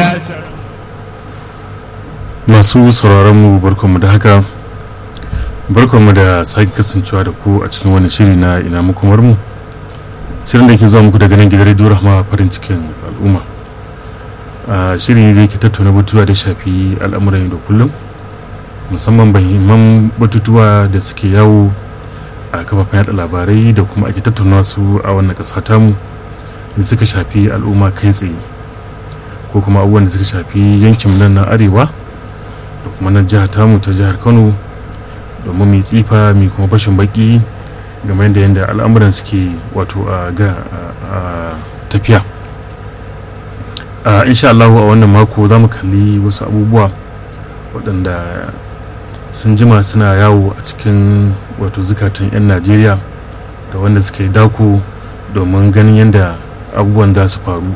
masu sauraron mu barkanmu da haka barkanmu da sake kasancewa da ku a cikin wani shiri na ina makomar mu shirin da ke zuwa muku daga nan gidan rediyo rahama farin cikin al'umma a shiri ne da ke tattauna batutuwa da shafi al'amuran yau da kullum musamman bahimman batutuwa da suke yawo a kafafen yada labarai da kuma ake tattauna su a wannan ƙasa tamu da suka shafi al'umma kai tsaye ko kuma abubuwan da suka shafi yankin nan na arewa da kuma na jihar tamu ta jihar kano domin mai tsifa mai kuma fashin baki game da yadda al'amuran suke wato a ga tafiya insha Allah a wannan mako za mu kalli wasu abubuwa waɗanda sun jima suna yawo a cikin wato zukatan 'yan najeriya da wanda suka yi dako domin ganin yadda abubuwan za su faru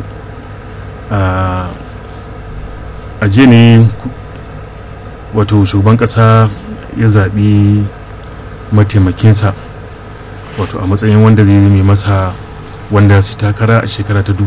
a je ne wato shugaban ƙasa ya zaɓi mataimakinsa wato a matsayin wanda zai zame masa wanda su takara a shekara ta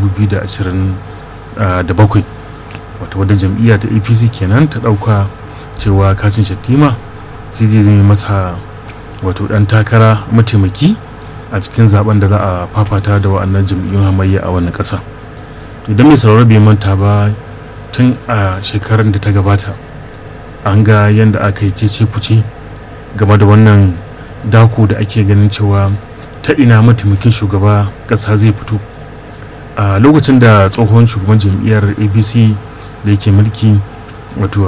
2027 wato wadda jam'iyya ta apc kenan ta ɗauka cewa kacin shattima shi zai zame masa wato ɗan takara mataimaki a cikin zaben da za a fafata da wa'annan jam'iyyun hamayya a wannan ƙasa idan mai sauraro bai manta ba tun a shekarar da ta gabata an ga yadda aka yi cece kuce game da wannan dako da ake ganin cewa ta ina mataimakin shugaba ƙasa zai fito a lokacin da tsohon shugaban jam'iyyar abc da yake mulki wato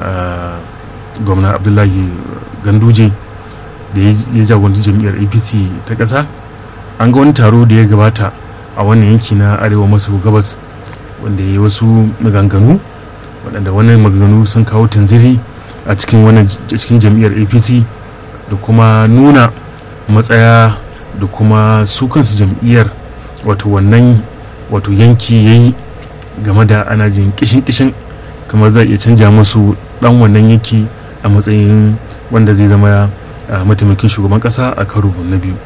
gwamna abdullahi ganduje da ya jagoranci jam'iyyar apc ta ƙasa an ga wani taro da ya gabata a wannan yanki na arewa maso gabas wanda ya yi wasu maganganu waɗanda wannan maganganu sun kawo tanziri a cikin wannan cikin jam'iyyar apc da kuma nuna matsaya da kuma su kansu jam'iyyar wato wannan wato yanki ya yi game da ana jin kishin-kishin kamar zai iya canja musu dan wannan yanki a matsayin wanda zai zama mataimakin shugaban kasa a karo na biyu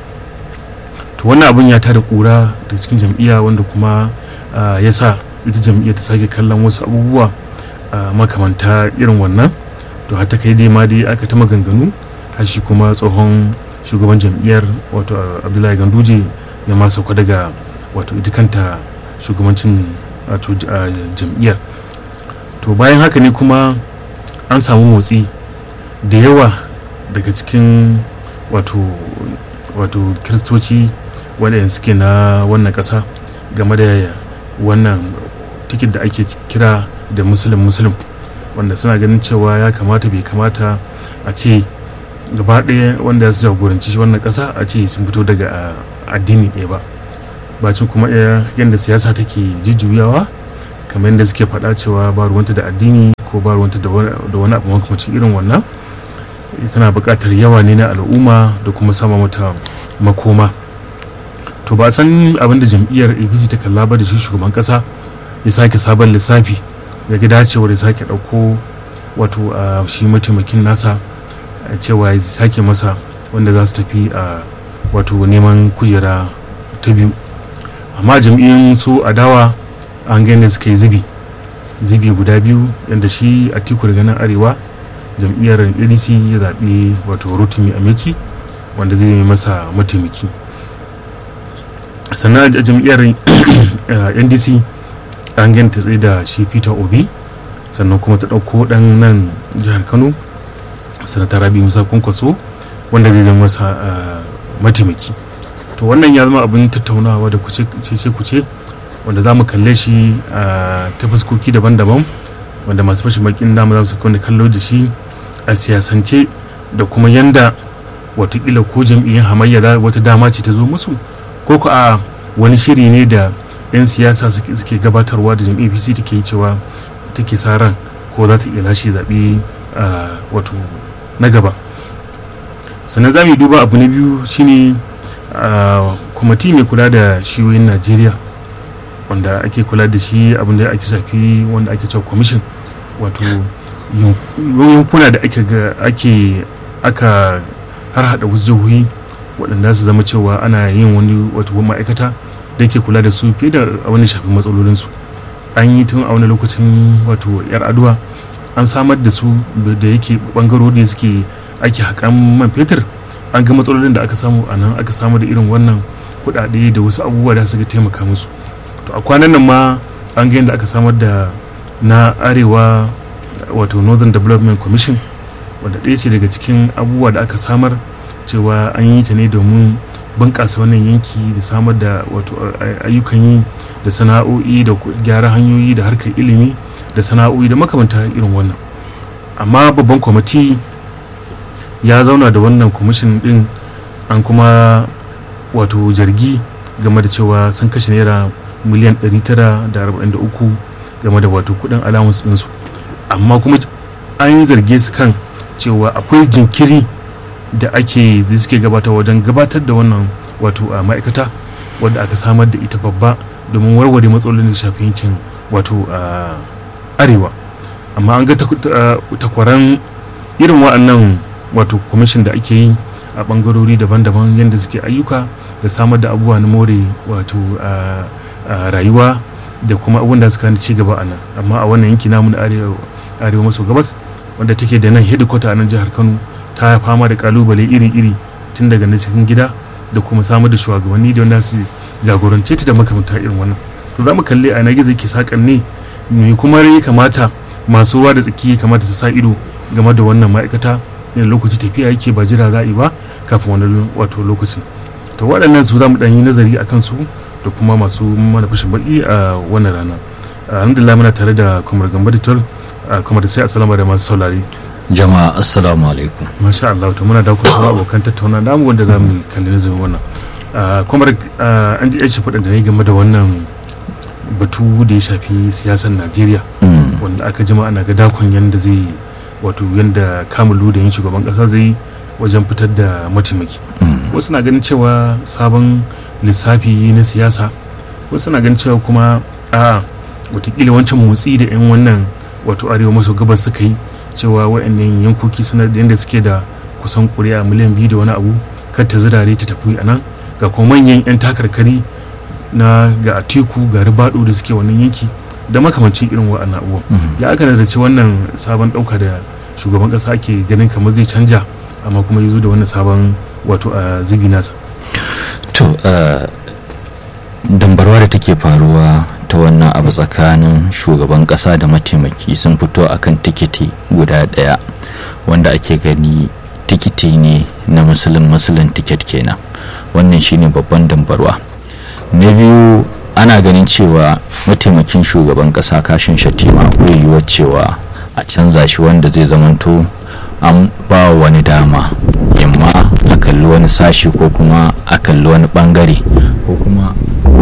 to wannan abin ya tada kura da cikin jam'iyya wanda kuma ya sa ita jam'iyyar ta sake kallon wasu abubuwa makamanta irin wannan to har ta kai dai ma dai aka ta maganganu har shi kuma tsohon shugaban jam'iyyar wato abdullahi ganduje ya ma sauka daga wato ita kanta shugabancin wato jam'iyyar to bayan haka ne kuma an samu motsi da yawa daga cikin wato wato kiristoci waɗanda suke na wannan ƙasa game da wannan tikit da ake kira da musulun musulun wanda suna ganin cewa ya kamata bai kamata a ce gaba ɗaya wanda ya su jagoranci wannan ƙasa a ce sun fito daga addini ɗaya ba bacin kuma yadda siyasa take jujjuyawa kamar yadda suke faɗa cewa ba ruwanta da addini ko ba ruwanta da wani abu makamacin irin wannan tana buƙatar yawa ne na al'umma da kuma sama mata makoma to ba san abin da jam'iyyar apc ta kalla ba da shi shugaban ƙasa ya sake sabon lissafi ya ga dacewar ya sake ɗauko wato a shi mataimakin nasa cewa ya sake masa wanda za su tafi a wato neman kujera ta biyu amma jam'iyyun su adawa an gani suka yi zubi zubi guda biyu yadda shi a tiku daga nan arewa jam'iyyar adc ya zaɓi wato rotimi amici wanda zai yi masa mataimaki sannan a jam'iyyar ndc an gani ta tsaye da shi peter obi sannan kuma ta ɗauko ɗan nan jihar kano sanata rabi musa kwankwaso wanda zai zama masa mataimaki to wannan ya zama abin tattaunawa da kuce kuce wanda za mu kalle shi ta fuskoki daban-daban wanda masu fashin bakin dama za su wanda kallo da shi a siyasance da kuma yanda watakila ko jam'iyyar hamayya wata dama ce ta zo musu ko ku a wani shiri ne da 'yan siyasa suke gabatarwa da jam'iyyar pc take yi cewa take sa ran ko za ta iya lashe zaɓe wato na gaba sannan za mu yi duba abu na biyu shine kwamiti mai kula da shiyoyin najeriya wanda ake kula da shi abin da ake shafi wanda ake cewa commission wato yankuna da ake aka har hada wasu jihohi waɗanda su zama cewa ana yin wani wato ma'aikata da ke kula da su fiye da wani shafi matsalolinsu an yi tun a wani lokacin wato yar aduwa an samar da su da yake bangarori da suke ake haƙan man fetur an ga matsalolin da aka samu a nan aka samu da irin wannan kuɗaɗe da wasu abubuwa da suka taimaka musu to a kwanan nan ma an ga yadda aka samar da na arewa wato northern development commission wadda ɗaya ce daga cikin abubuwa da aka samar cewa an yi ta ne domin bunƙasa wannan yanki da samar da wato ayyukan yi da sana'o'i da gyara hanyoyi da harkar ilimi da sana'o'i da makamanta irin wannan amma babban kwamiti ya zauna da wannan kwamishin din an kuma wato zargi game da cewa sun kashe naira miliyan 943 game da wato kudin allowance ɗinsu amma kuma an zarge su kan cewa akwai jinkiri da ake zai suke gabata wajen gabatar da wannan wato a ma'aikata wadda aka samar da ita babba domin warware matsalolin da shafi yankin wato a arewa amma an ga takwaran irin wa'annan wato kwamishin da ake yi a bangarori daban-daban yadda suke ayyuka da samar da abubuwa na more wato a rayuwa da kuma abun da suka ci gaba a nan amma a wannan yanki namu na arewa maso gabas wanda take da nan hedikwata a nan jihar kano ta fama da kalubale iri-iri tun daga na cikin gida da kuma samar da shugabanni da wanda su jagorance ta da makamanta irin wannan to za mu kalli a gizo ke sakan ne me kuma ya kamata masu ruwa da tsaki ya kamata su sa ido game da wannan ma'aikata da lokaci tafiya yake ba jira za a yi ba kafin wani wato lokacin to waɗannan su za mu ɗan yi nazari a kansu da kuma masu mana fashin baki a wannan rana alhamdulillah muna tare da kumar gamba da tol kuma da sai asalama da masu saurari jama'a assalamu alaikum masha Allah to muna da kuma abokan tattauna namu wanda za mu kalli nazarin wannan kumar an ji shi faɗin da ne game da wannan batu da ya shafi siyasar Najeriya wanda aka jima ana ga dakon yanda zai wato yanda kamalu da yin shugaban kasa zai wajen fitar da mataimaki wasu na ganin cewa sabon lissafi na siyasa wasu na ganin cewa kuma a watakila wancan motsi da 'yan wannan wato arewa maso gabas suka yi cewa wa'annan yankoki suna da yadda suke da kusan kuri'a miliyan biyu da wani abu kar ta zirare ta tafi a nan ga kuma manyan 'yan takarkari na ga atiku ga ribado da suke wannan yanki da makamancin irin wa'annan abubuwan ya aka da ce wannan sabon ɗauka da shugaban ƙasa ake ganin kamar zai canja amma kuma ya zo da wannan sabon wato a zubi nasa to dambarwa da take faruwa ta wannan abu tsakanin shugaban kasa da mataimaki sun fito akan tikiti guda daya wanda ake gani tikiti ne na musulun musulun tiket kenan wannan shine babban dambarwa na biyu ana ganin cewa mataimakin shugaban kasa kashin shatima akwai yiwuwar cewa a canza shi wanda zai zamanto an ba wani dama yamma a kalli wani sashi ko kuma a kalli wani bangare ko kuma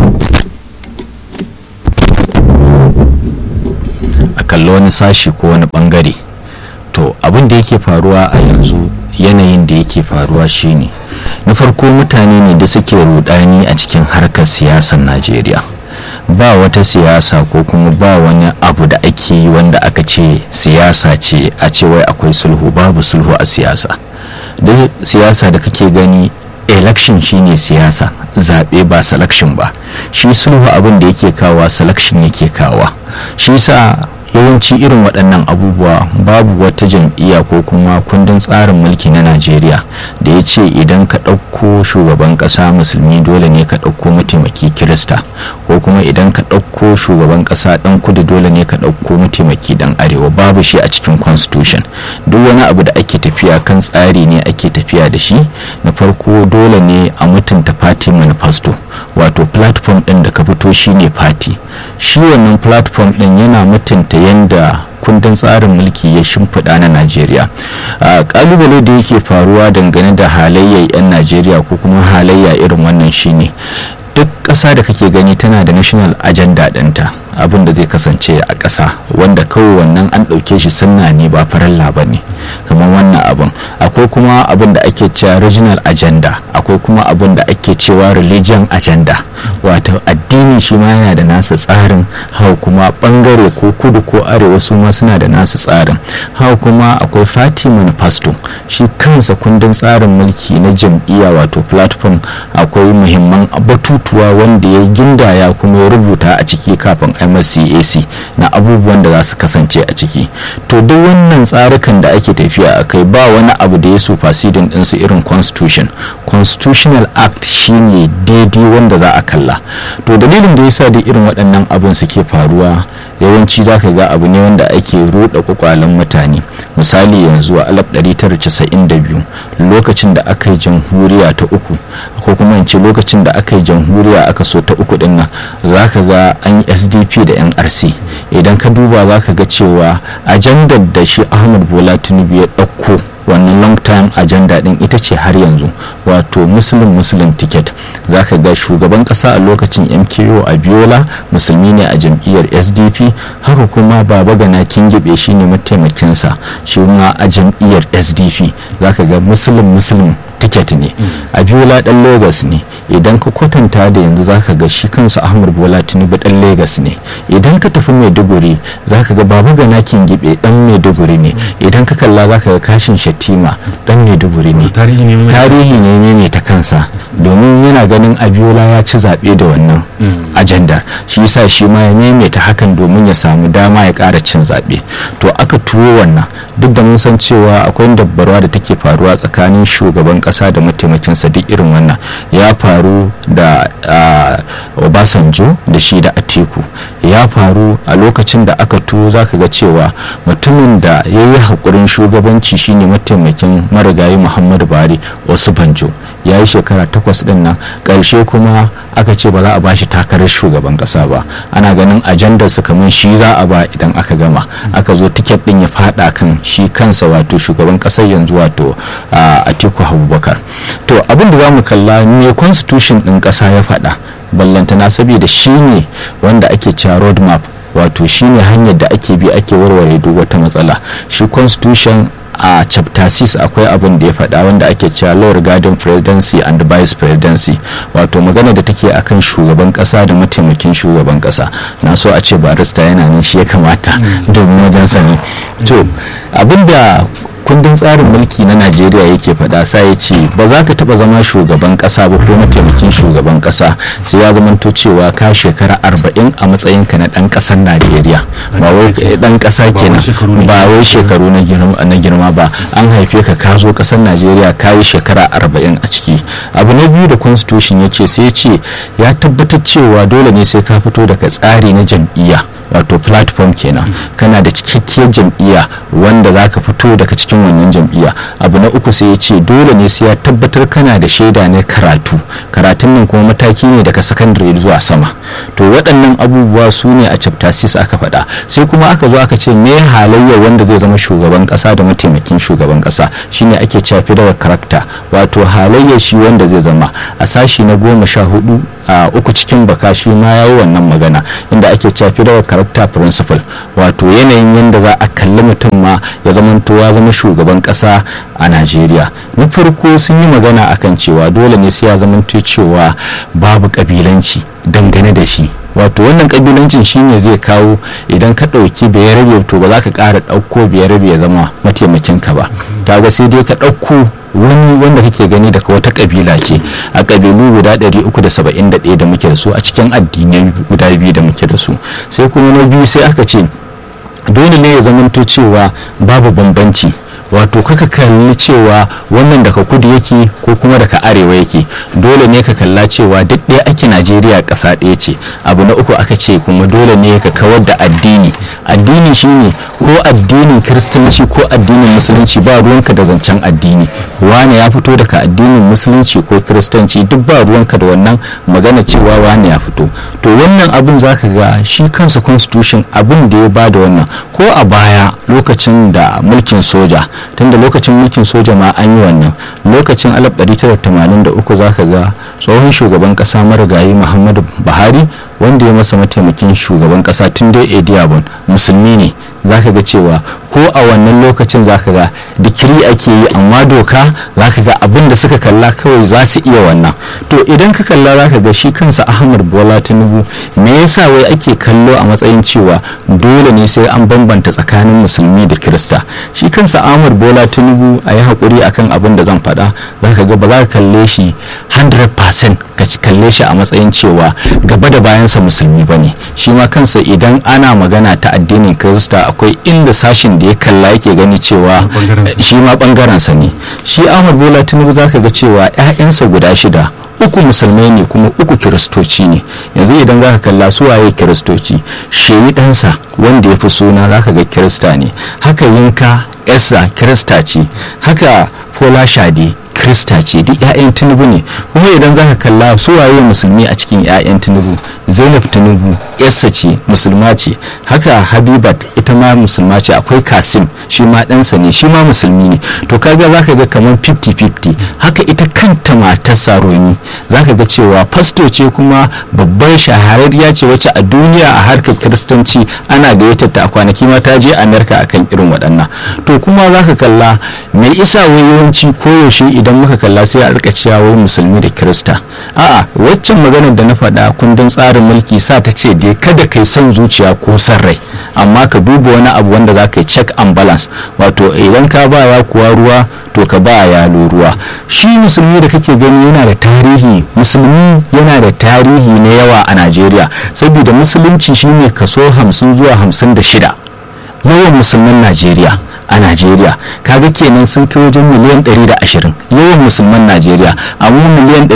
a kalli wani sashi ko wani bangare to abin da yake faruwa a yanzu yanayin da yake faruwa shine na farko mutane ne da suke rudani a cikin harkar siyasar najeriya ba wata siyasa ko kuma ba wani abu da ake yi wanda aka ce siyasa ce a ce wai akwai sulhu babu sulhu a siyasa duk siyasa da kake gani election shine siyasa zaɓe ba selection ba shi sulhu abin da yake kawa selection yake kawa shi sa yawanci irin waɗannan abubuwa babu wata jam'iyya ko kuma kundin tsarin mulki na najeriya da ya ce idan ka ɗauko shugaban ƙasa musulmi dole ne ka ɗauko mataimaki kirista ko kuma idan ka ɗauko shugaban ƙasa ɗan kudu dole ne ka ɗauko mataimaki ɗan arewa babu shi a cikin constitution duk wani abu da ake tafiya kan tsari ne ake tafiya da shi na farko dole ne a mutunta party manifesto wato platform ɗin da ka fito shine party shi wannan platform ɗin yana mutunta yadda kundin tsarin mulki ya shimfiɗa na najeriya ƙalubale da yake faruwa dangane da halayyar 'yan najeriya ko kuma halayya irin wannan shine duk ƙasa da kake gani tana da national agenda ɗinta abin da zai kasance a ƙasa wanda kawai wannan an ɗauke shi sunna ne ba faralla ba ne kamar wannan abin akwai kuma abin da ake cewa regional agenda akwai kuma abin da ake cewa religion agenda wato addini shi ma yana da nasa tsarin hau kuma bangare ko kudu ko arewa su ma suna da nasu tsarin hau kuma akwai fati manifesto shi kansa kundin tsarin mulki na jam'iyya wato platform akwai muhimman batutuwa wanda ya gindaya kuma ya rubuta a ciki kafin a kai masa cac na abubuwan da za su kasance a ciki to duk wannan tsarukan da ake tafiya a kai ba wani abu da ya superseding ɗinsu irin constitution constitutional act shine daidai wanda za a kalla to dalilin da yasa da irin waɗannan abin suke faruwa yawanci za ka ga abu ne wanda ake ruɗa kwakwalen mutane misali yanzu a 1992 lokacin da aka yi jamhuriya ta uku ko kuma in ce lokacin da aka yi jamhuriya aka so ta uku din nan za ka ga an yi sdp da nrc idan ka duba za ka ga cewa ajandar da shi ahmad bola tinubu ya ɗauko wannan long time agenda din ita ce har yanzu wato muslim muslim ticket za ka ga shugaban kasa a lokacin mko abiola musulmi ne a jam'iyyar sdp haka kuma baba gana kingibe shine mataimakinsa shi ma a jam'iyyar sdp za ka ga muslim muslim ticket ne abiola dan lagos ne idan ka kwatanta da yanzu zaka ga shi kansa ahmad bola tinubu dan lagos ne idan ka tafi maiduguri zaka ga babu gana kingibe dan maiduguri ne idan ka kalla zaka ga kashin shatima dan maiduguri ne tarihi ne tarihi ne ne ta kansa domin yana ganin abiola ya ci zaɓe da wannan ajandar shi yasa shi ma ya maimaita hakan domin ya samu dama ya ƙara cin zaɓe to aka tuwo wannan duk da mun san cewa akwai dabbarwa da take faruwa tsakanin shugaban ƙasa da mataimakinsa duk irin wannan ya faru da obasanjo da shi da atiku ya faru a lokacin da aka tuwo zaka ga cewa mutumin da ya yi haƙurin shugabanci shine mataimakin marigayi muhammadu buhari wasu banjo ya yi shekara takwas din nan ƙarshe kuma aka ce ba za a bashi takarar shugaban ƙasa ba ana ganin ajandar su kamar shi za a ba idan aka gama aka zo tiket din ya fada kan shi kansa wato shugaban ƙasar yanzu wato atiku abubakar to abin da za mu kalla me constitution din ƙasa ya faɗa ballantana saboda shi ne wanda ake cewa road map wato shine hanyar da ake bi ake warware duk wata matsala shi constitution a chapter 6 akwai abin da ya faɗa wanda ake cewa law regarding presidency and vice presidency wato magana da take akan shugaban ƙasa da mataimakin shugaban ƙasa na so a ce barista yana nan shi ya kamata domin wajen sani to abinda kundin tsarin mulki na najeriya yake faɗa sa ya ce ba za ka taɓa zama shugaban ƙasa ba ko mataimakin shugaban ƙasa sai ya zamanto cewa ka shekara arba'in a matsayinka na ɗan ƙasar najeriya ba wai ɗan ƙasa kenan ba wai shekaru na girma ba an haife ka ka zo ƙasar najeriya ka yi shekara arba'in a ciki abu na biyu da constitution ya ce sai ya ce ya tabbatar cewa dole ne sai ka fito daga tsari na jam'iyya wato platform kenan kana da cikakkiyar jam'iyya wanda za ka fito daga cikin wannan jam'iyya abu na uku sai ya ce dole ne sai ya tabbatar kana da shaida na karatu karatun nan kuma mataki ne daga sakandare zuwa sama to waɗannan abubuwa su ne a chapter 6 aka faɗa sai kuma aka zo aka ce me halayya wanda zai zama shugaban ƙasa da mataimakin shugaban ƙasa shine ake cewa federal character wato halayya shi wanda zai zama a sashi na goma sha hudu a uku cikin baka shi ma ya yi wannan magana inda ake cewa federal character principle wato yanayin yadda za a kalli mutum ma ya zamanto ya zama shugaban kasa a najeriya na farko sun yi magana akan cewa dole ne sai ya zamanto cewa babu kabilanci dangane da shi wato wannan kabilancin shine zai kawo idan ka ɗauki rabe to ba za ka ƙara ɗauko rabe ya zama mataimakin ka ba kaga sai dai ka ɗauko wani wanda kake gani daga wata kabila ce a kabilu guda 371 da muke da su a cikin addinai guda biyu da muke da su sai kuma na biyu sai aka ce dole ne ya zamanto cewa babu bambanci wato kaka kalli cewa wannan daga kudu yake ko kuma daga arewa yake dole ne ka kalla cewa duk ɗaya ake najeriya ƙasa ɗaya ce abu na uku aka ce kuma dole ne ka kawar da addini addini shine ko addinin kiristanci ko addinin musulunci ba ruwanka da zancen addini wane ya fito daga addinin musulunci ko kiristanci duk ba ruwanka da wannan magana cewa wane ya fito to wannan abin zaka ga shi kansa constitution abin da ya bada wannan ko a baya lokacin da mulkin soja tunda lokacin mulkin soja ma an yi wannan lokacin 1983 za ka ga tsohon shugaban kasa marigayi muhammadu buhari wanda ya masa mataimakin shugaban kasa tun dai ediabon musulmi ne za ka ga cewa ko ko a wannan lokacin zaka ga dikiri ake yi amma doka zaka ga abin da suka kalla kawai za su iya wannan to idan ka kalla zaka ga shi kansa ahmad bola tinubu me yasa wai ake kallo a matsayin cewa dole ne sai an bambanta tsakanin musulmi da kirista shi kansa ahmad bola tinubu a yi haƙuri akan abin da zan faɗa zaka ga ba za ka kalle shi 100% ka kalle shi a matsayin cewa gaba da bayansa musulmi ba ne shi ma kansa idan ana magana ta addinin kirista akwai inda sashin da ya kalla yake gani cewa shi ma bangarensa ne shi ahmad bola tinubu za ka ga cewa 'ya'yansa guda shida uku musulmai ne kuma uku kiristoci ne yanzu idan za ka kalla su waye kiristoci shehi ɗansa wanda ya fi suna za ka ga kirista ne haka yinka esa kirista ce haka fola shade krista ce duk 'ya'yan tinubu ne kuma idan zaka kalla su waye musulmi a cikin 'ya'yan tinubu zainab tinubu yarsa ce musulma ce haka habibat ita ma musulma ce akwai kasim shi ma ɗansa ne shi ma musulmi ne to kaga zaka ga kamar 50-50 haka ita kanta matar saroni zaka ga cewa fasto ce kuma babbar shahararriya ce wacce a duniya a harkar kiristanci ana gayyatar ta a kwanaki ma ta je amerika akan irin waɗannan to kuma zaka kalla mai isa wai yawanci koyaushe idan muka kalla sai a rika cewa wai musulmi da kirista a'a waccan maganar da na faɗa kundin tsarin mulki sa ta ce dai kada kai son zuciya ko son rai amma ka duba wani abu wanda za ka yi check and balance wato idan ka ba ya kuwa ruwa to ka ba yalo ruwa shi musulmi da kake gani yana da tarihi musulmi yana da tarihi na yawa a najeriya saboda musulunci shine kaso 50 zuwa 56 yawan musulman najeriya a najeriya kaga kenan sun kai wajen miliyan 120 yawan musulman najeriya amma miliyan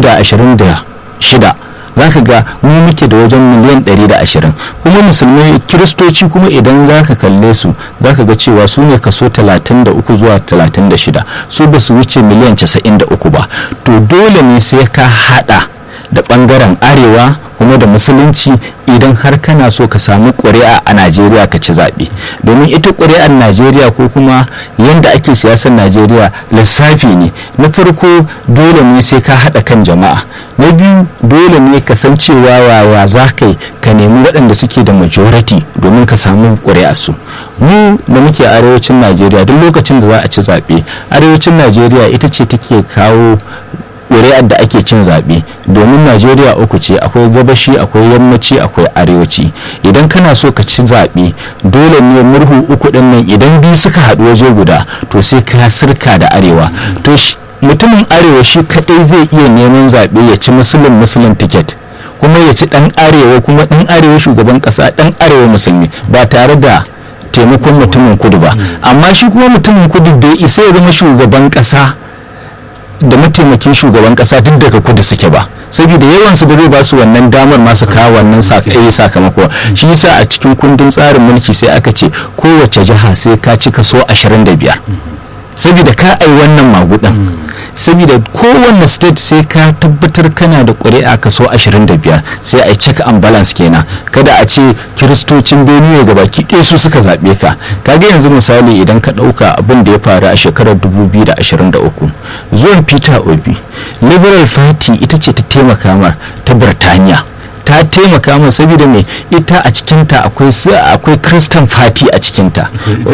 226 za ka ga mu muke da wajen miliyan 120 kuma musulmai kiristoci kuma idan za ka kalle su za ka ga cewa su ne kaso 33 zuwa 36 su ba su wuce miliyan 93 ba to dole ne sai ka hada da bangaren arewa kuma da musulunci idan har kana so ka samu ƙuri'a a najeriya ka ci zaɓe domin ita ƙuri'ar najeriya ko kuma yadda ake siyasar najeriya lissafi ne na farko dole ne sai ka haɗa kan jama'a na biyu dole ne ka san cewa wawa za ka yi ka nemi waɗanda suke da majority domin ka samu ƙuri'a su mu da muke arewacin najeriya duk lokacin da za a ci zaɓe arewacin najeriya ita ce take kawo ƙuri'ar da ake cin zaɓe domin najeriya uku ce akwai gabashi akwai yammaci akwai arewaci idan kana so ka ci zaɓe dole ne murhu uku ɗin nan idan biyu suka haɗu waje guda to sai ka sirka da arewa to mutumin arewa shi kaɗai zai iya neman zaɓe ya ci musulun musulun tiket kuma ya ci ɗan arewa kuma ɗan arewa shugaban ƙasa ɗan arewa musulmi ba tare da taimakon mutumin kudu ba amma shi kuma mutumin kudu bai isa ya zama shugaban ƙasa da mataimakin shugaban kasa duk daga kudu suke ba saboda yawan su ba zai ba su wannan damar masu kawo wannan sakamako shi yasa a cikin kundin tsarin mulki sai aka ce kowace jiha sai ka ci kaso 25 saboda ka ai wannan magudan saboda kowanne state sai ka tabbatar kana da ƙuri'a kaso 25 sai a check and balance kenan kada a ce kiristocin benue ga baki ɗaya su suka zaɓe ka kaga yanzu misali idan ka ɗauka abin da ya faru a shekarar 2023 zuwan peter obi liberal party ita ce ta taimaka mar ta birtaniya ta taimaka min saboda me ita a cikinta akwai akwai christian party a cikinta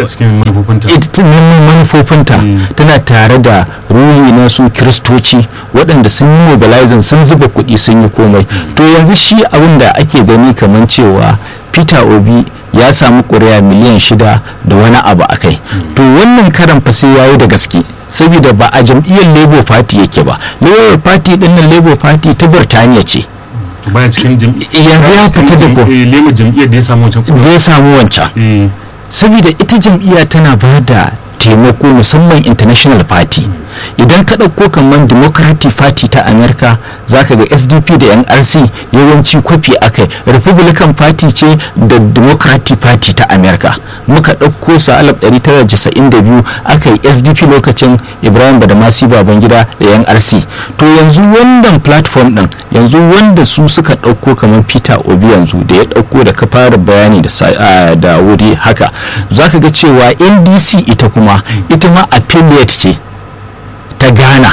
ita manufofinta tana tare da ruhi na su kiristoci waɗanda sun yi mobilizing sun zuba kuɗi sun yi komai to yanzu shi abin da ake gani kamar cewa peter obi ya samu ƙuri'a miliyan shida da wani abu a kai to wannan karan fa sai yayi da gaske saboda ba a jam'iyyar labour party yake ba labour party ɗin nan labour party ta birtaniya ce baya cikin yanzu ya fita da ko lema jam'iyyar da ya samu wancan da ya samu wancan saboda ita jam'iyya tana ba da taimako musamman international party idan ka ɗauko kamar democratic party ta america za ka ga sdp da nrc yawanci kwafi akai republican party ce da democratic party ta america muka ɗauko su a 1992 aka yi sdp lokacin ibrahim badamasi babangida da nrc to yanzu wannan platform ɗin yanzu wanda su suka ɗauko kamar peter obi yanzu da ya ɗauko da ka fara bayani da wuri haka za ka ga cewa ndc ita kuma ita ma affiliate ce ta ghana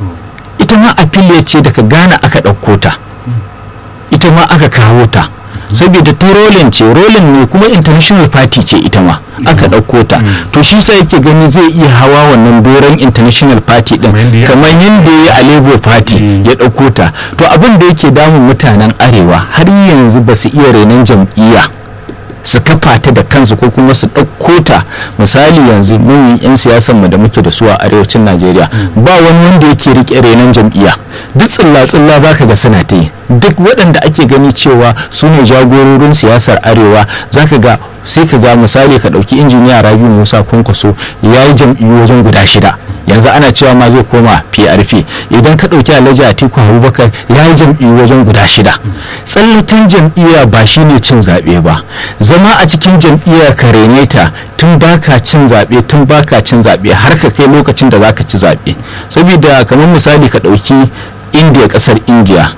ita ma affiliate ce daga ghana aka ɗauko ta ita ma aka kawo ta saboda ta rolin ce rolin ne kuma international party ce ita ma aka ɗauko ta to shi sa yake gani zai iya hawa wannan doron international party din kamar yadda ya a labour party ya ɗauko ta to abin da yake damun mutanen arewa har yanzu ba su iya renon jam'iyya su kafa ta da kansu ko kuma su ɗauko ta misali yanzu mun 'yan siyasan mu da muke da su a arewacin najeriya ba wani wanda yake rike renon jam'iyya duk tsilla-tsilla za ka ga suna ta yi duk waɗanda ake gani cewa su ne jagororin siyasar arewa za ka ga sai ka ga misali ka ɗauki injiniya rabi musa kwankwaso ya yi jam'iyyu wajen guda shida yanzu ana cewa ma zai koma prp idan ka ɗauki alhaji atiku abubakar ya yi jam'iyyu wajen guda shida tsallatan jam'iyya ba shine cin zaɓe ba zama a cikin jam'iyya ka rene ta tun baka cin zaɓe tun baka cin zaɓe har ka kai lokacin da zaka ci zaɓe saboda kamar misali ka ɗauki indiya ƙasar indiya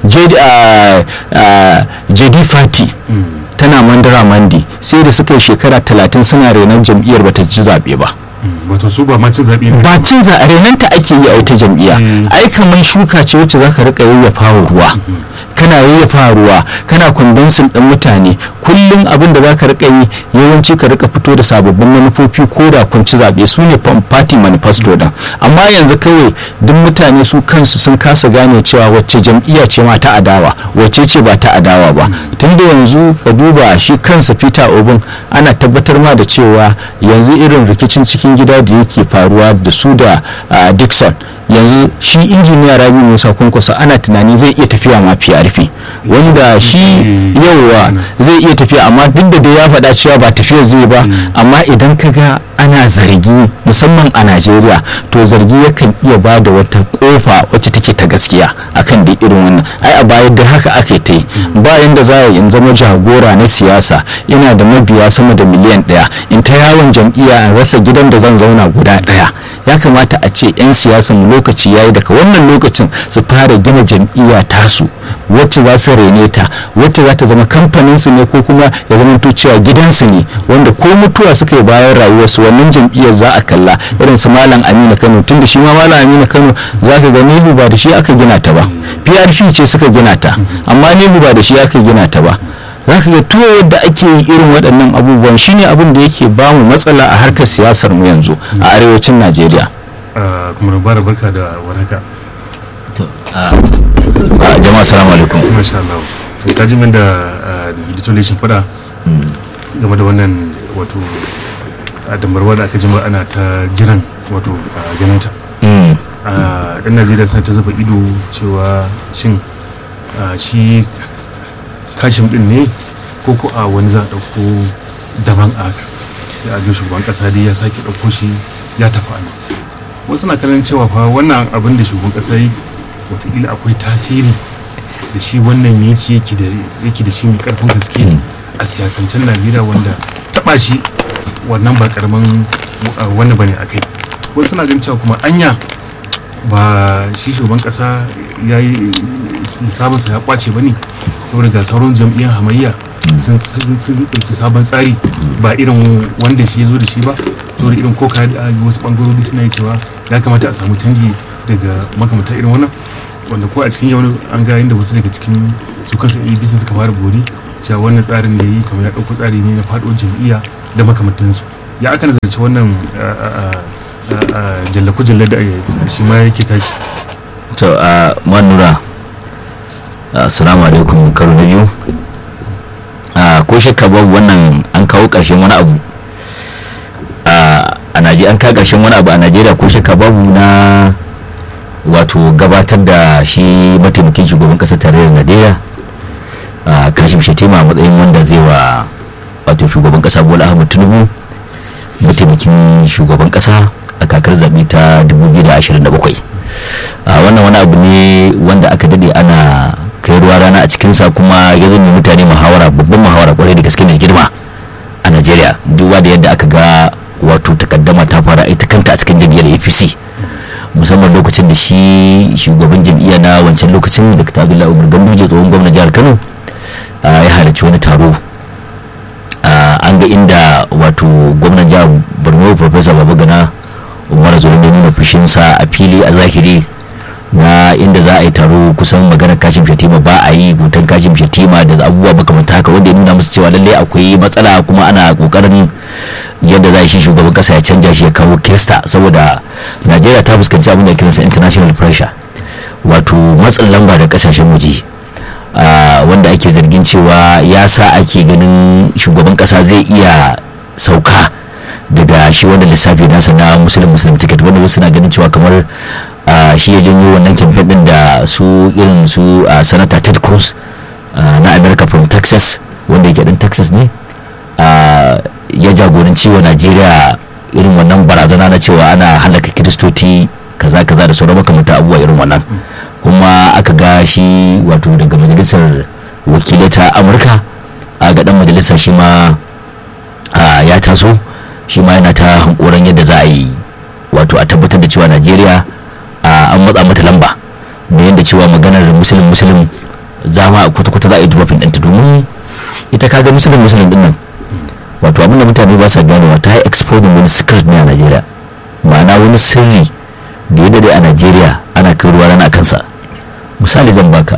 jd fati tana mandara mandi sai da suka yi shekara talatin suna renon jam'iyyar bata ci zaɓe ba wato su ba ma cin zaɓe ne ba cin zaɓe renanta ake yi a wata jam'iyya ai kamar shuka ce wacce zaka rika yayyafa wa ruwa kana yayyafa ruwa kana kwandonsin ɗin mutane kullum abin da zaka rika yi yawanci ka rika fito da sababbin manufofi ko da kun ci zaɓe su ne party manifesto din amma yanzu kawai duk mutane su kansu sun kasa gane cewa wacce jam'iyya ce ma ta adawa wacce ce ba ta adawa ba tunda yanzu ka duba shi kansa peter obin ana tabbatar ma da cewa yanzu irin rikicin cikin gida da yake faruwa da su da dixon yanzu shi injiniya rabi musa kunkusa ana tunani zai iya tafiya ma prp wanda shi yauwa zai iya tafiya amma duk da ya faɗa cewa ba tafiya zai ba amma idan ka ga ana zargi musamman a najeriya to zargi yakan iya ba da wata kofa wacce take ta gaskiya akan da irin wannan ai a baya da haka aka ta yi bayan da za a in zama jagora na siyasa ina da mabiya sama da miliyan ɗaya in ta yawon jam'iyya rasa gidan da zan zauna guda ɗaya ya kamata a ce 'yan siyasan lokaci yayi daga wannan lokacin su fara gina jam'iyya tasu wacce za su rene ta wacce za ta zama kamfanin su ne ko kuma ya zama cewa gidansu ne wanda ko mutuwa suka yi bayan rayuwarsu wannan jam'iyyar za a kalla irin su malam aminu kano tun da shi ma malam aminu kano za ka ga nehu ba da shi aka gina ta ba prp ce suka gina ta amma nehu ba da shi aka gina ta ba za ka ga tuwo yadda ake yi irin waɗannan abubuwan shine abin da yake ba mu matsala a harkar siyasar mu yanzu a arewacin najeriya kuma rubara barka da warhaka jama'a salamu alaikum masha Allah to ka ji min da detonation fada game da wannan wato a dambarwa da aka jima ana ta jiran wato ganin ta ɗan najeriya suna ta zuba ido cewa shin shi kashin din ne ko ko a wani za a ɗauko daban a haka sai a shugaban ƙasa dai ya sake ɗauko shi ya tafi a nan wasu na kallon cewa fa wannan abin da shugaban ƙasa yi wataƙila akwai tasiri da shi wannan yanki yake da shi mai ƙarfin gaske a siyasancen najeriya wanda taɓa shi wannan ba ƙaramin wani bane a kai wasu na ganin cewa kuma anya ba shi shugaban ƙasa ya yi sabonsa ya kwace ba ne saboda ga sauran jam'iyyar hamayya sun ɗauki sabon tsari ba irin wanda shi ya zo da shi ba saboda irin ko da wasu ɓangarori suna yi cewa ya kamata a samu canji daga makamata irin wannan wanda ko a cikin yau an ga inda wasu daga cikin su kansu abc suka fara bori cewa wannan tsarin da yi kamar ya ɗauko tsari ne na faɗo jam'iyya da makamantansu ya aka nazarci wannan jallaku jallar da shi ma yake tashi to a manura assalamu alaikum karo na biyu ko shakka babu wannan an kawo ƙarshen wani abu a najeriya an kawo ƙarshen wani abu a najeriya ko shakka babu na wato gabatar da shi mataimakin shugaban ƙasar tarayyar najeriya kashim shetima a matsayin wanda zai wa wato shugaban ƙasa bola ahmad tinubu mataimakin shugaban ƙasa a kakar zaɓe ta 2027 wannan wani abu ne wanda aka dade ana kai ruwa rana a cikinsa kuma ya zama mutane muhawara babban muhawara kwarai da gaske mai girma a najeriya duba da yadda aka ga wato takaddama ta fara ita kanta a cikin jam'iyyar apc musamman lokacin da shi shugaban jam'iyya na wancan lokacin da ta abdullahi umar ganduje tsohon gwamnan jihar kano ya halarci wani taro an ga inda wato gwamnan jihar borno professor babagana umar zulum ya nuna fushinsa a fili a zahiri na inda za a yi taro kusan maganar kashin shatima ba a yi hoton kashin shatima da abubuwa makamanta haka wanda ya nuna musu cewa lallai akwai matsala kuma ana kokarin yadda za a shi shugaban kasa ya canja shi ya kawo kirista saboda najeriya ta fuskanci abin da kiransa international pressure wato matsin lamba da kasashen waje wanda ake zargin cewa ya sa ake ganin shugaban kasa zai iya sauka daga shi wanda lissafi nasa na musulun musulun ticket wanda wasu na ganin cewa kamar shi ya janyo wannan campaign din da su irin su sanata ted cruz na america from texas wanda yake dan texas ne ya jagoranci wa najeriya irin wannan barazana na cewa ana halaka kiristoci kaza kaza da sauran makamanta abubuwa irin wannan kuma aka ga shi wato daga majalisar wakilai ta amurka a ga dan majalisa shi ma ya taso shi ma yana ta hankoran yadda za a yi wato a tabbatar da cewa najeriya an matsa mata lamba da yadda cewa maganar musulun musulun za ma kwata-kwata za a yi dropping ɗinta domin ita kaga musulun musulun ɗin nan wato abin da mutane ba sa ganewa ta yi exposing wani secret ne a najeriya ma'ana wani sirri da ya dade a najeriya ana kai ruwa rana kansa misali zan baka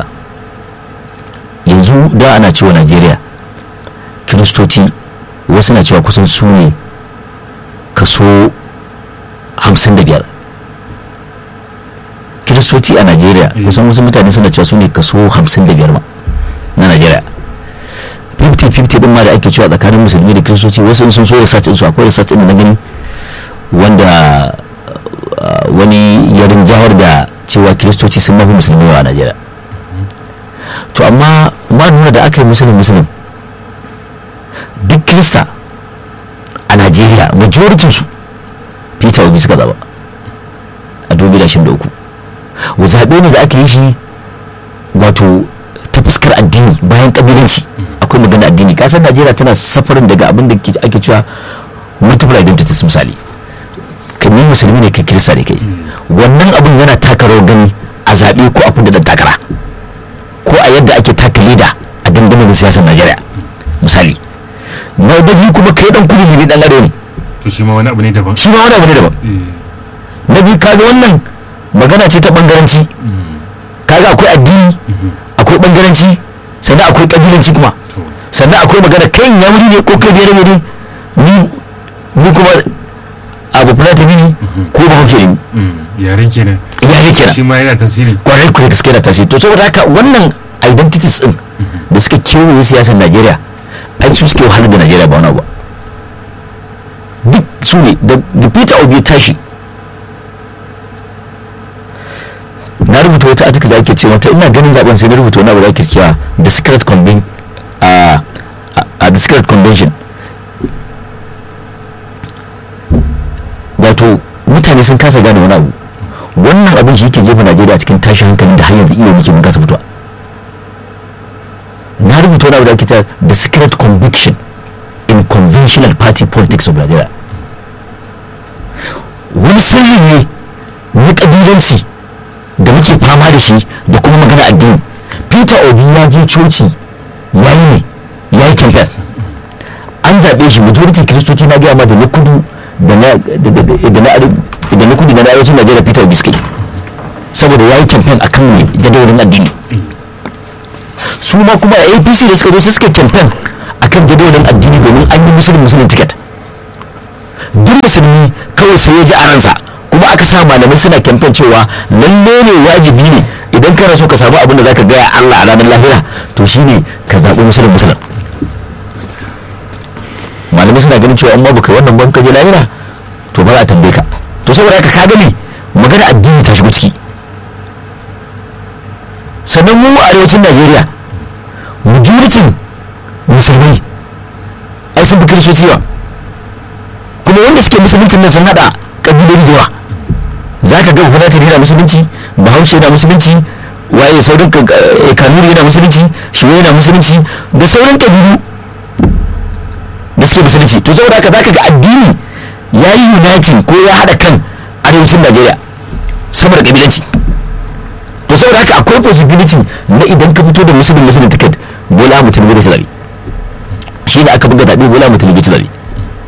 yanzu da ana cewa najeriya kiristoci wasu na cewa kusan su ne kaso 55 kiristoci a najeriya kusan wasu mutane suna cewa su ne kaso 55 ma na najeriya 50-50 din ma da ake cewa tsakanin musulmi da kiristoci wasu sun so research su akwai research din da na gani wanda wani yarin jihar da cewa kiristoci sun mafi musulmi a najeriya to amma ma nuna da aka yi musulun musulun duk kirista a najeriya majoritin su peter obi suka zaba a 2023 zaɓe ne da aka yi shi wato ta fuskar addini bayan kabilanci akwai magana addini kasar najeriya tana safarin daga abin da ake cewa multiple identities misali kai ni musulmi ne kai kirista ne kai wannan abin yana taka rawar gani a zaɓe ko a kundin takara ko a yadda ake taka leda a gangamin siyasar najeriya misali na biyu kuma kai dan kudu ne dan arewa ne to shi ma wani abu ne daban shi ma wani abu ne daban na biyu kaga wannan magana ce ta bangaranci kaga akwai addini akwai bangaranci sannan akwai kabilanci kuma sannan akwai magana kai ya wuri ne ko kai biyar ne ni ni kuma abu fulata ne ko ba hauke ne yaren kenan yare kenan shi ma yana tasiri kwarai kwarai gaske da tasiri to saboda haka wannan identities din da suka kewaye siyasar najeriya ai su suke wahalar da najeriya ba wani abu duk su ne da peter obi ya tashi na rubuta wata article da ake ce mata ina ganin zaben sai na rubuta wani abu da ake cewa the secret conven a the secret convention wato mutane sun kasa gane wani abu wannan abin shi yake jefa najeriya cikin tashin hankali da har yanzu iya muke mun kasa fitowa na rubuta wani abu da ake cewa the secret conviction in conventional party politics of nigeria wani sirri ne na kabilanci da muke fama da shi da kuma magana addini peter obi ya je coci ya yi ne ya yi campaign an zaɓe shi majority kiristoci na gaya ma da na kudu da na kudu da na arewacin najeriya peter obi suka yi saboda ya yi campaign akan ne jadawalin addini su ma kuma a apc da suka zo su suka campaign akan jadawalin addini domin an yi musulun musulun ticket duk musulmi kawai sai ya ji a ransa kuma aka sa malamai suna campaign cewa lalle ne wajibi ne idan kana so ka samu abin da zaka gaya Allah a ranar lahira to shine ka zaɓi musulun musulun malamai suna ganin cewa in ma baka wannan ban ka je lahira to ba za a tambaye ka to saboda haka ka gani magana addini ta shigo ciki sannan mu a arewacin Najeriya majoritin musulmai ai sun fi kiristoci ba kuma wanda suke musuluncin nan sun hada kabiloli da yawa za ka ga fulatani yana musulunci bahaushe yana musulunci waye sauran kanuri yana musulunci shiwa yana musulunci da sauran kabilu da suke musulunci to saboda haka za ka ga addini ya yi uniting ko ya haɗa kan arewacin najeriya saboda kabilanci to saboda haka akwai possibility na idan ka fito da musulun musulun ticket bola mutum bai da zabi shi da aka buga zaɓe bola mutum bai zabi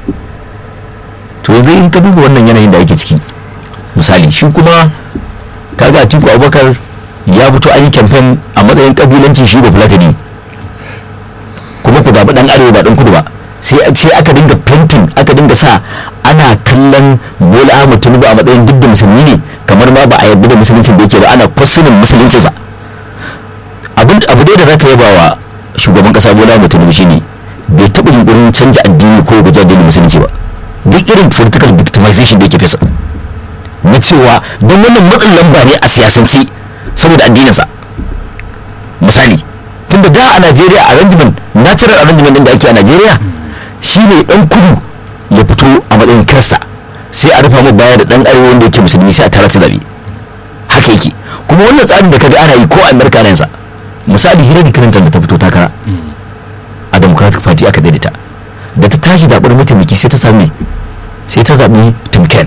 to yanzu in ka duba wannan yanayin da ake ciki misali shi kuma kaga atiku abubakar ya fito an yi kamfen a matsayin kabilancin shi ba fulatani kuma ku zaɓi ɗan arewa ba ɗan kudu ba sai sai aka dinga fentin aka dinga sa ana kallon bola ahmad tinubu a matsayin duk da musulmi ne kamar ma ba a yarda da musuluncin da yake ba ana kwasinin musuluncinsa abu dai da zaka yaba wa shugaban kasa bola ahmad tinubu shine bai taɓa yunkurin canja addini ko guja addinin musulunci ba duk irin political victimization da yake fesa na cewa don wannan matsin lamba ne a siyasance saboda addininsa misali tunda da a najeriya arrangement natural arrangement din da ake a najeriya shi ne dan kudu ya fito a matsayin kirista sai a rufa mu baya da dan arewa wanda yake musulmi sai a tara zabi haka yake kuma wannan tsarin da kaga ana yi ko a america yansa misali hillary clinton da ta fito takara a democratic party aka daidaita da ta tashi zaɓar mataimaki sai ta sami sai ta zaɓi tim ken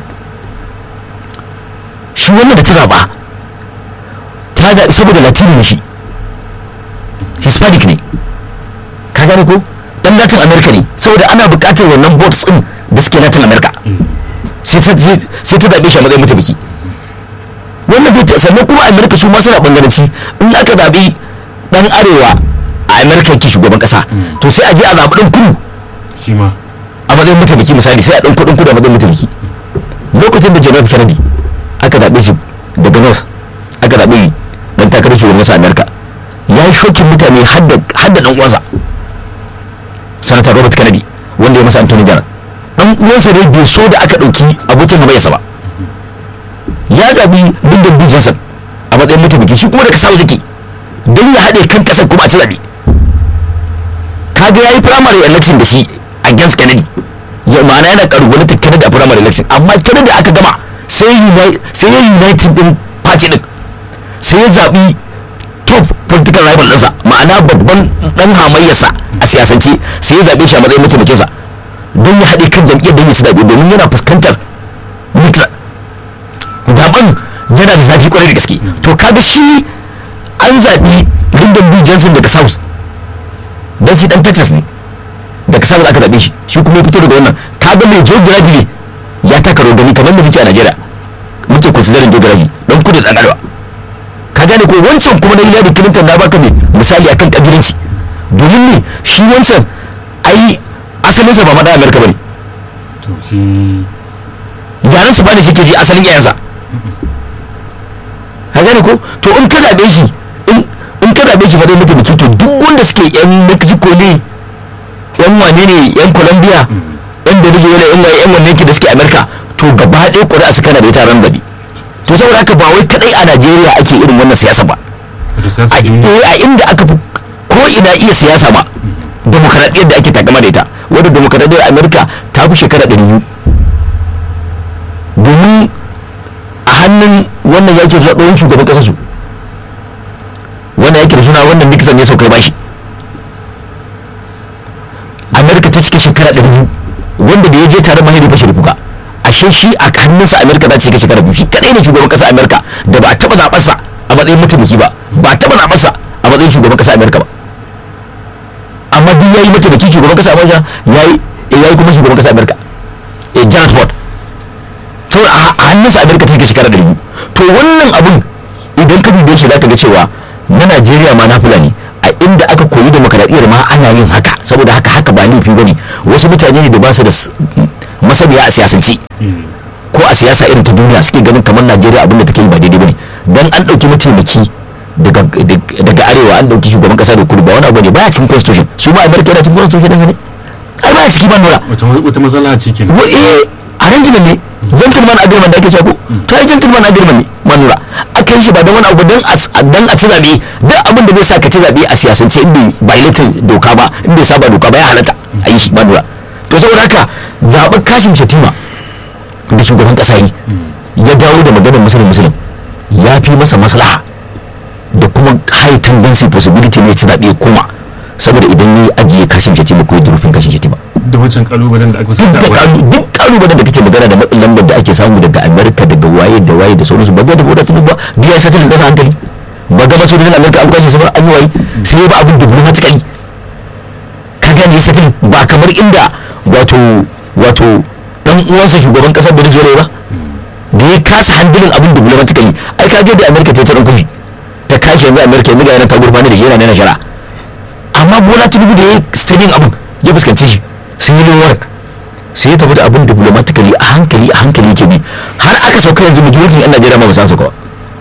shi wannan da ta zaɓa ta zaɓi saboda latino ne shi hispanic ne ka gane ko dan latin america ne saboda ana buƙatar wannan boards din da suke latin america sai ta zaɓe shi a matsayin mataimaki wannan bai sannan kuma america su ma suna bangaranci in aka zaɓi dan arewa a america ke shugaban ƙasa to sai a je a zaɓi ɗan kudu shi ma a matsayin mataimaki misali sai a ɗan kuɗin kudu a matsayin mataimaki lokacin da john f kennedy aka zaɓe shi daga north aka zaɓe dan takarar shugaban ƙasa america ya yi shokin mutane har da ɗan uwansa sanata robert kennedy wanda ya masa anthony general ɗan uwansa ne bai so da aka ɗauki abokin hamayyarsa ba ya zaɓi lyndon b johnson a matsayin mataimaki shi kuma da kasa zaki don ya haɗe kan ƙasar kuma a ci zaɓe kaga ya yi primary election da shi against kennedy ya ma'ana yana karubalantar kennedy a primary election amma kennedy aka gama sai ya united din party din sai ya zaɓi top political rival ɗinsa ma'ana babban ɗan hamayyarsa a siyasance sai ya zaɓe shi a matsayin mataimakinsa don ya haɗe kan jam'iyyar don ya su zaɓe domin yana fuskantar nixon zaben yana da zafi kwarai da gaske to kaga shi an zaɓi lyndon b johnson daga south don shi dan texas ne daga south aka zaɓe shi shi kuma ya fito daga wannan kaga mai geography ya taka rogani kamar da muke a najeriya muke considering geography don kudu da arewa ka gane ko wancan kuma na hillary clinton na baka mai misali akan kabilanci domin ne shi wancan ai asalinsa ba ma dan amerika bane to shi yaran su bane shi ke ji asalin yayansa ka gane ko to in ka zaɓe shi in ka zaɓe shi ba dai mataimaki to duk wanda suke yan mexico ne yan wane ne yan colombia yan venezuela yan waye yan wanne ke da suke america to gaba ɗaya ƙuri'a su kana da ita ran zaɓe to saboda haka ba wai kadai a najeriya ake irin wannan siyasa ba wato a siyasa duniya a inda aka fi ko ina iya siyasa ma demokaradiyyar da ake takama da ita wadda demokaradiyyar amerika ta fi shekara ɗari biyu domin a hannun wannan yake zuwa tsohon shugaban ƙasar su wannan yake da suna wannan nixon ne saukar bashi amerika ta cika shekara ɗari biyu wanda da ya je tare mahaifi fashe da kuka ashe shi a hannunsa amerika ta cika shekara biyu shi kadai ne shugaban ƙasar amerika da ba a taɓa zaɓarsa a matsayin mataimaki ba ba a taɓa zaɓarsa a matsayin shugaban ƙasar amerika ba amma duk yayi mataimakin shugaban ƙasar amerika yayi yayi kuma shugaban ƙasar amerika eh Gerald Ford to a hannunsa amerika ta cika shekara ɗari biyu to wannan abun idan ka dube shi zaka ga cewa na najeriya ma na fulani a inda aka koyi demokaradiyyar ma ana yin haka saboda haka haka ba laifi bane wasu mutane ne da ba su da s- masaniya a siyasance ko a siyasa irin ta duniya suke ganin kamar najeriya abin da take yi ba daidai bane dan an dauki mataimaki daga daga arewa an dauki shugaban kasa da kudu ba wani abu ne baya cikin constitution su ba america yana cikin constitution ɗinsa ne ai baya ciki ba nura wata wata matsala ce kenan wa eh arrangement ne gentleman agreement da ake cewa ko to ai gentleman agreement ne manura aka yi shi ba don wani abu don a dan a ci zabe duk abin da zai sa ka ci zabe a siyasance in bai violating doka ba in bai saba doka ba ya halatta a yi shi manura to saboda haka zaɓen kashin shatima da shugaban ƙasa yi ya dawo da maganar musulun musulun ya fi masa maslaha da kuma high tendency possibility ne ci zaɓe ya koma saboda idan ya ajiye kashin shatima ko ya durufin kashin shatima da wancan kalubalen da aka duk fuskanta da a baya. kalu duk kalubalen da kake magana da matsin lambar da ake samu daga amerika daga waye da waye da sauransu ba ga da wadata ba biya satilin kasa hankali ba ga masojojin amerika an kwashe su ba an yi waye sai ya ba abin diplomatically ka gane satilin ba kamar inda wato wato dan uwansa shugaban kasar venezuela ba da ya kasa handilin abin diplomatically ai ka ga da america ta tsaron kushi ta kashe yanzu america yanzu ga yana ta gurbani da shi yana nuna shara amma bola tinubu da ya stagin abin ya fuskance shi sun yi lowar sai ya tafi da abin diplomatically a hankali a hankali ke bi har aka sauka yanzu majalisar yan najeriya ma ba san sauka ba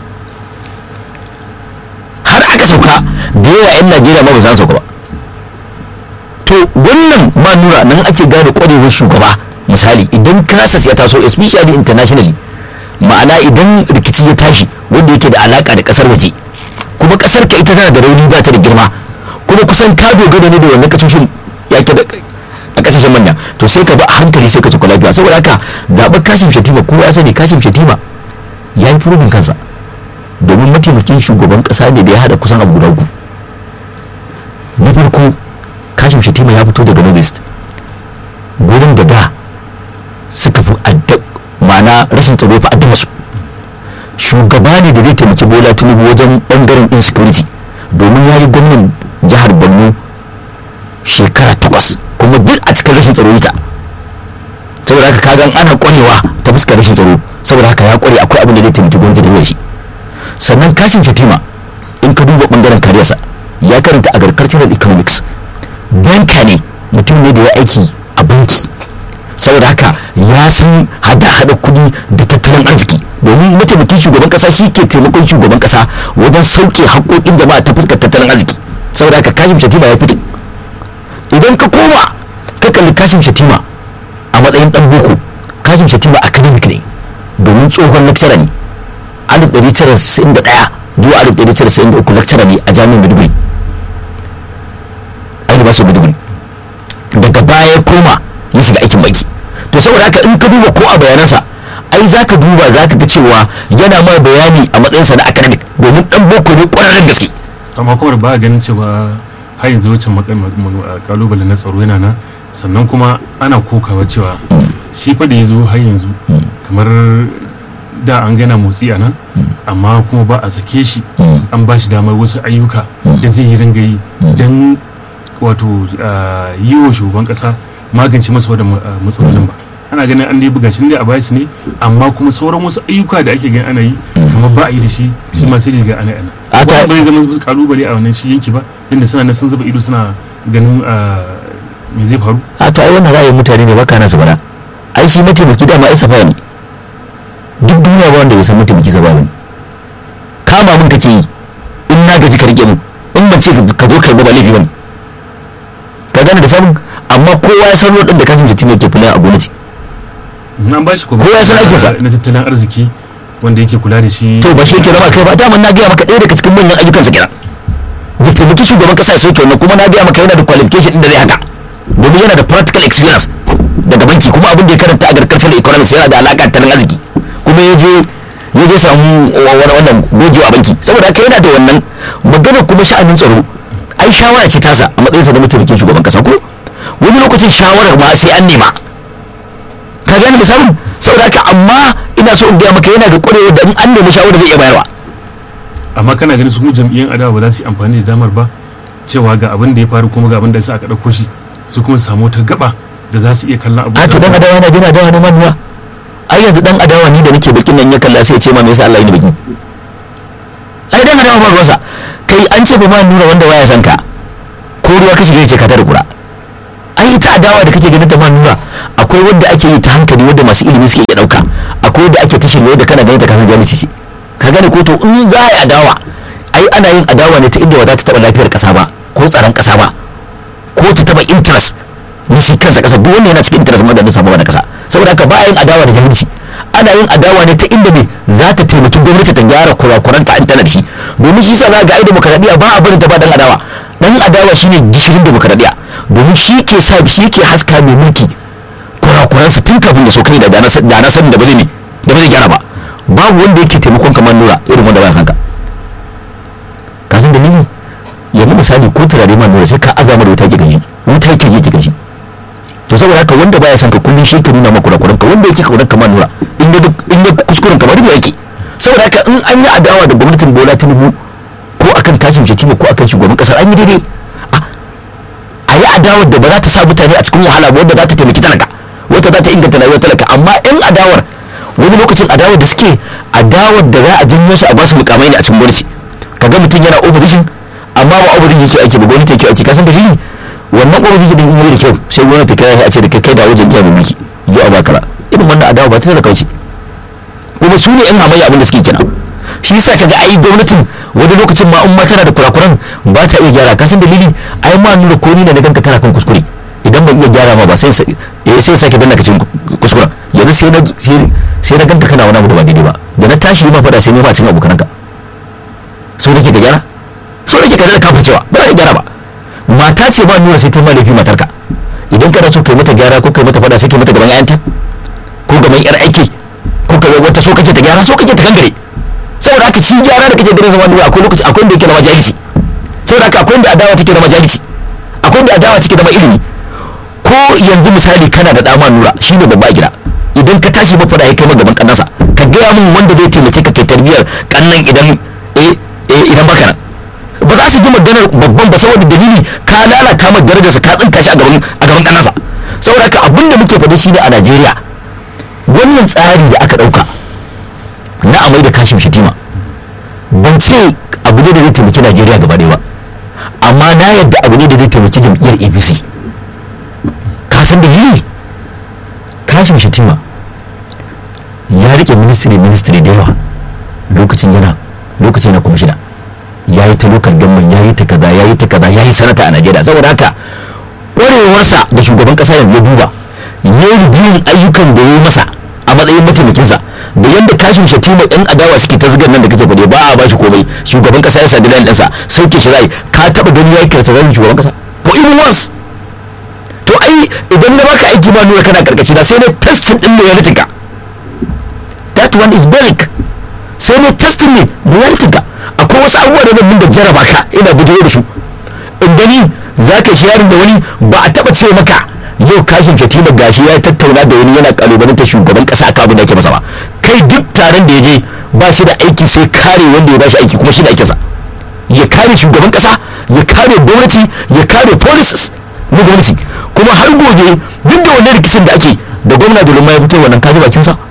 har aka sauka da yawa yan najeriya ma ba san sauka ba to wannan ma nura nan ake gane kwarewar shugaba misali idan crisis ya taso especially internationally ma'ana idan rikici ya tashi wanda yake da alaka da kasar waje kuma kasar ka ita tana da rauni ba ta da girma kuma kusan ka dogara ne da wannan kasashen yake da a kasashen manya to sai ka ba a hankali sai ka ci lafiya saboda haka zaɓar kashim shatima kowa ya sani kashim shatima ya yi furubin kansa domin mataimakin shugaban kasa ne da ya hada kusan abu guda uku na farko kashim shatima ya fito daga northeast gurin da da suka fi adda ma'ana rashin tsaro fa addaba su shugaba ne da zai taimaki bola tinubu wajen bangaren insecurity domin ya yi gwamnan jihar borno shekara takwas kuma duk a cikin rashin tsaro ita saboda haka kagan ana kwarewa ta fuskar rashin tsaro saboda haka ya kware akwai abin da zai taimaki gwamnati da shi sannan kashin shatima in ka duba bangaren kariyarsa ya karanta agricultural economics banka ne mutum ne da ya aiki a banki saboda haka ya san hada-hada kudi da tattalin arziki domin mataimakin shugaban kasa shi ke taimakon shugaban kasa wajen sauke haƙoƙin jama'a ta fuskar tattalin arziki saboda haka kashim shatima ya fito idan ka koma ka kalli kashim shatima a matsayin dan boko kashim shatima academic ne domin tsohon lecturer ne 1991 zuwa 1993 lecturer ne a jami'ar maiduguri a university maiduguri daga baya ya koma ya shiga aikin baki to saboda haka in ka duba ko a bayanansa ai za ka duba za ka ga cewa yana ma bayani a matsayinsa na academic domin dan boko ne kwararren gaske amma kuma ba a ganin cewa har yanzu wancan kalubale na tsaro yana nan sannan kuma ana kokawa cewa shi fa da ya zo har yanzu kamar da an gana motsi a nan amma kuma ba a sake shi an ba shi damar wasu ayyuka da zai yi ringa yi don wato yi wa shugaban kasa magance masa wadda matsalolin ba ana ganin an dai buga shi ne a bayan ne amma kuma sauran wasu ayyuka da ake gani ana yi kamar ba a yi da shi shi ma sai ga ana ana ba bai zama kalubale a wannan shi yanki ba tunda suna nan sun zuba ido suna ganin me zai faru a to ai wannan ra'ayin mutane ne baka nasu bana ai shi mataimaki dama ai safa ne duk duniya ba wanda bai san mataimaki safa bane kama mun kace yi in na gaji ka rike mu in ban ce ka zo kai ba laifi bane ka gane da sabon amma kowa ya san wadanda kashin da timiyar ke fulani a gwamnati nan ba shi kuma kowa ya san aikinsa na tattalin arziki wanda yake kula da shi to ba shi yake zama kai ba daman na gaya maka ɗaya daga cikin manyan ayyukansa kenan da taimaki shugaban kasa sai wannan kuma na gaya maka yana da qualification din da zai haka domin yana da practical experience daga banki kuma abin da ya karanta agricultural economics yana da alaƙa tattalin arziki kuma ya je ya je samu wannan gogewa a banki saboda haka yana da wannan magana kuma sha'anin tsaro ai shawara ce tasa a matsayinsa da mataimakin shugaban kasa ko wani lokacin shawarar ma sai an nema ka gane misalin saboda haka amma ina so in gaya maka yana da ƙwarewa da in an nemi shawara zai iya bayarwa amma kana ganin su kuma jam'iyyar adawa ba za su yi amfani da damar ba cewa ga abin da ya faru kuma ga abin da ya sa aka ɗauko shi su kuma su samu wata gaba da za su iya kallon abu a to dan adawa na jina adawa ne manuwa ai yanzu dan adawa ni da nake bakin nan ya kalla sai ya ce ma me yasa Allah ya ni baki ai dan adawa ba ruwansa kai an ce ba ma nuna wanda waya san ka ko ruwa ka shiga ce ka tare kura ai ita adawa da kake ganin ta ma nuna akwai wanda ake yi ta hankali wanda masu ilimi suke iya dauka akwai wanda ake ta shirye da kana ganin ta kasan jami'i ce ka gane ko to in za a yi adawa ai ana yin adawa ne ta inda ba za ta taba lafiyar kasa ba ko tsaron kasa ba ko ta taba interest na shi kansa kasa duk wanda yana cikin interest madadin sabon na kasa saboda haka ba a yin adawa da jahilci ana yin adawa ne ta inda ne za ta taimaki gwamnati ta gyara kurakuran ta da shi domin shi sa za ga ai demokradiya ba a barin ta ba dan adawa dan adawa shine gishirin demokradiya domin shi ke sa shi ke haska mai mulki kurakuransa tun kafin ya so kai da da na sanin da ba zai ne da ba zai gyara ba babu wanda yake taimakon kamar nura irin wanda ba san ka ka san dalili yanzu misali ko turare ma nura sai ka azama da wuta ki gaji wuta ki je ki gaji to saboda haka wanda baya san ka kullum shi ke nuna maka kurakuran ka wanda yake kaunar kamar nura in ya in ya kuskuren kamar ruwa yake saboda haka in an yi adawa da gwamnatin Bola Tinubu ko akan tashin shatima ko akan shugaban kasar an yi daidai a yi adawar da ba za ta sa mutane a cikin wahala ba wanda za ta taimaki talaka wata za ta inganta rayuwar talaka amma in adawar wani lokacin adawar da suke adawar da za a janyo su a basu mukamai ne a cikin gwamnati kaga mutum yana opposition amma ba opposition yake aiki ba gwamnati yake aiki kasan dalili wannan opposition din yi da kyau sai gwamnati ta kira shi a ce da kai kai da wajen iya mulki yi a baka ba irin wannan adawa ba ta da kauce kuma su ne yan hamayya abin da suke kenan shi yasa kaga ai gwamnatin wani lokacin ma in ma tana da kurakuran ba ta iya gyara kasan dalili ai ma nuna ko ni ne na ganka kana kan kuskure idan ban iya gyara ma ba sai sai sai sake danna ka cikin kuskuren yanzu sai na sai na ganka kana wani abu da ba daidai ba da na tashi ma fada sai ne ma cikin abokananka so nake ka gyara so nake ka ka cewa ba za ka gyara ba mata ce ba nuna sai ta ma laifi matarka idan kana so kai mata gyara ko kai mata fada sai kai mata gaban ayanta ko gaban yar aiki ko kai wata so kake ta gyara so kake ta kankare saboda haka shi gyara da kake ganin zama duniya akwai lokaci akwai inda yake na majalisi saboda haka akwai inda adawa take da majalisi akwai inda adawa take da ilimi ko yanzu misali kana da dama nura shi ne babba a gida idan ka tashi ba fada ya kai gaban kannansa ka gaya min wanda zai taimake ka kai tarbiyar kannan idan eh idan baka nan ba za su ji maganar babban ba saboda dalili ka lalata ma darajarsa ka tsinta shi a gaban a gaban kannansa saboda haka abin da muke faɗi shine a Najeriya wannan tsari da aka ɗauka na amai da kashin shitima ban ce abu ne da zai taimaki Najeriya gaba ɗaya ba amma na yadda abu ne da zai taimaki jam'iyyar APC kasan dalili kashin shatima ya rike ministry ministry da yawa lokacin yana lokacin yana kwamishina ya yi ta lokal gamman ya yi ta kaza ya yi ta kaza ya yi sanata a najeriya saboda haka kwarewarsa da shugaban kasa yanzu ya duba ya yi biyun ayyukan da ya yi masa a matsayin mataimakinsa da yadda kashin shatima yan adawa suke ta zigar nan da kake faɗe ba a bashi komai shugaban kasa ya sadi layin ɗansa sauke shi zai ka taɓa gani ya yi kirsa zai shugaban kasa ko even once to ai idan na baka aiki ba nuna kana karkashi na sai ne testin din reality ka that one is basic sai ne testin ne reality ka akwai wasu abubuwa da zan da jaraba ka ina bidiyo da su in gani za ka shi yarin da wani ba a taba ce maka yau kashin shatima gashi ya tattauna da wani yana kalubalanta shugaban kasa akan abin da ake masa ba kai duk taron da ya je ba shi da aiki sai kare wanda ya ba shi aiki kuma shi da aikinsa ya kare shugaban kasa ya kare gwamnati ya kare policies na gwamnati kuma har gobe duk da wannan rikicin da ake da gwamna da lumma ya fito wannan kaji bakin sa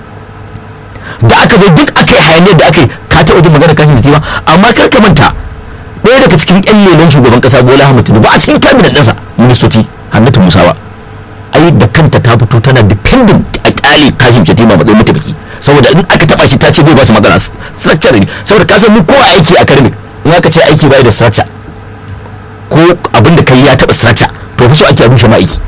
da aka zo duk aka yi hayaniyar da aka yi ka taɓa jin magana kashin ba amma kar ka manta ɗaya daga cikin ƴan lelon shugaban ƙasa bola ahmad tinubu a cikin kabinet ɗinsa ministoci hannatu musawa ai da kanta ta fito tana dependent a kyale kashin shatima matsayin mataimaki saboda in aka taɓa shi ta ce zai ba su magana structure ne saboda ka san mu ko aiki academic in aka ce aiki bai da structure ko abin da kai ya taɓa structure to fa so ake rushe ma'aiki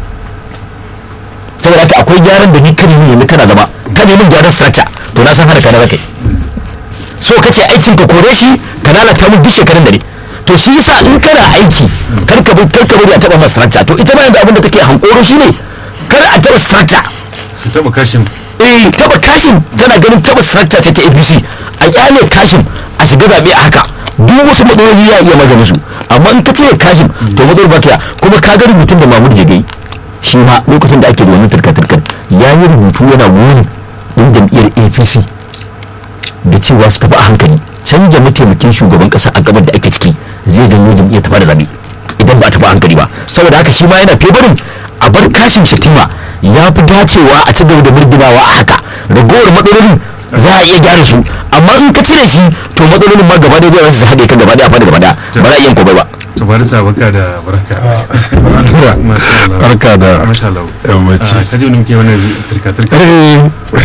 saboda haka akwai gyaran da ni kan yi ne kana zama kan yi min gyaran structure to na san hana kana kai so kace aikin ka kore shi ka lalata mun duk shekarun da ne to shi yasa in kana aiki kar ka bi kar ka bari a taba masa structure to ita ma yanzu abin da take hankoro shine kar a taba structure su taba kashin eh taba kashin tana ganin taba structure ce ta APC a kyale kashin a shiga zabe a haka duk wasu matsaloli ya iya maganin su amma in ka cire kashin to matsalar ba ta kuma ka ga rubutun da Mahmud Jegai shi ma lokacin da ake da wannan turka-turkar ya yi rubutu yana wuri in jam'iyyar APC da cewa su tafi a hankali canja mataimakin shugaban kasa a gabar da ake ciki zai janyo jam'iyyar tafi da zabe idan ba a tafi a hankali ba saboda haka shi ma yana febarin a bar kashin shatima ya fi dacewa a ci gaba da murginawa a haka ragowar matsalolin za a iya gyara su amma in ka cire shi to matsalolin ma gaba da zai su haɗe kan gaba da fada gaba da ba za a iya komai ba to bari sa baka da barka barka da masha Allah yammaci kaje wani muke wannan turka turka